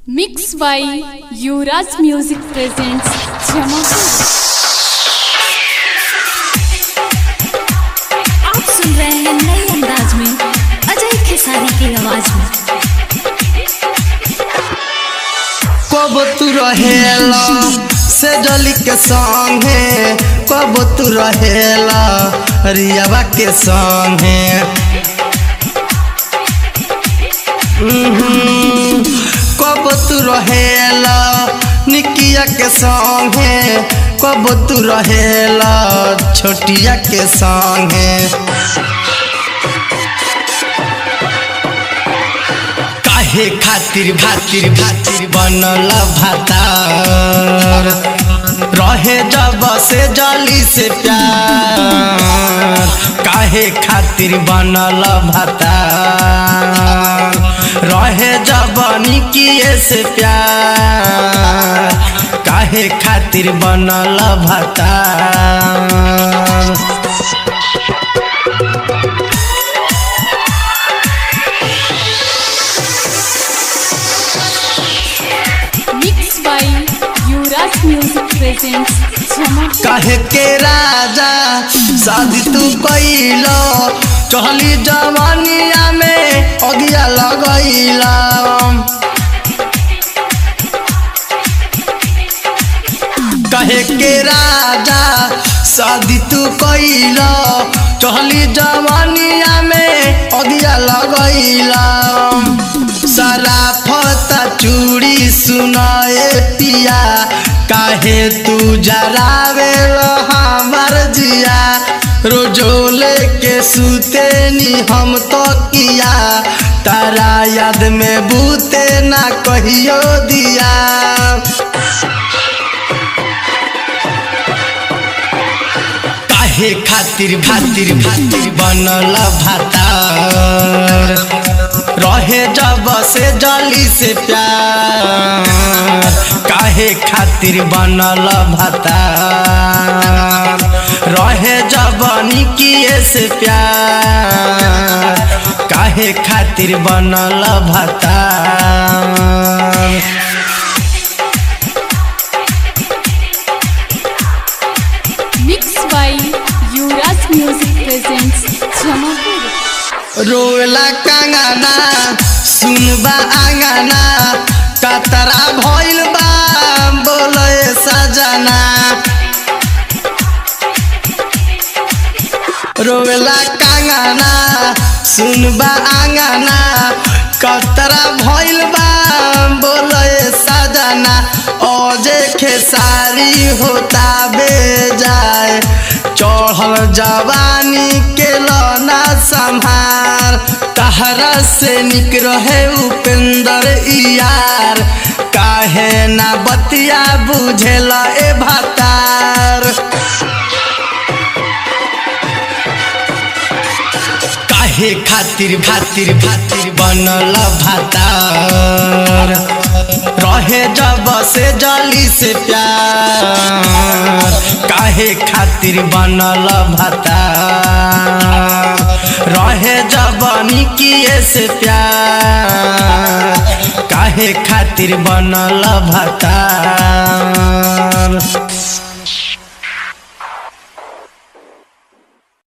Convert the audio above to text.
Mixed by Yuvraj Music presents Jamapur. आप सुन रहे हैं नए अंदाज में अजय खेसारी की आवाज में कब तू रहेला से जली के संगे कब तू रहेला रियावा के संगे उहुं, कब तू रहेला निकिया के संगे कब तू रहेला छोटिया के संगे काहे खातिर भातिर भातिर बनल भातार रहे जब से जली से प्यार काहे खातिर बनल भातार रहे जब निकिए से प्यार काहे खातिर बनल भातार Mixed by Yuvraj Music presents Jamapur. काहे के राजा शादी तू कैलो चहली जवानिया में अगिया लगैला कहे के राजा शादी तू कैलो चहली जवानिया में अगिया लगैला सराफत चूड़ी सुनाए पिया काहे तू जरावे हमार जिया रोजोले के सुते नी हम तो किया तारा याद में बूते ना कहियो दिया काहे खातिर भातिर भातिर बनल भातार रहे जब से जली से प्यार काहे खातिर बनल भातार रहे जब निकिए से प्यार काहे खातिर बनल भातार Mixed by Yuvraj Music presents Jamapur. रोला कंगना सुनबा आंगना कतरा भइल बा बोले सजना रोला कंगना सुनबा आंगना कतरा भइल बा बोले सजना ओजे खेसारी होता बेजाय चढ़ल जवानी के लौना संभार तहरा से निक रहे उपेंद्र यार काहे ना बतिया बुझेला ए भातार काहे खातिर भातिर भातिर बनल भातार रहे जब से जली से प्यार काहे खातिर बनल भातार रहे जब निकिए से प्यार काहे खातिर बनल भातार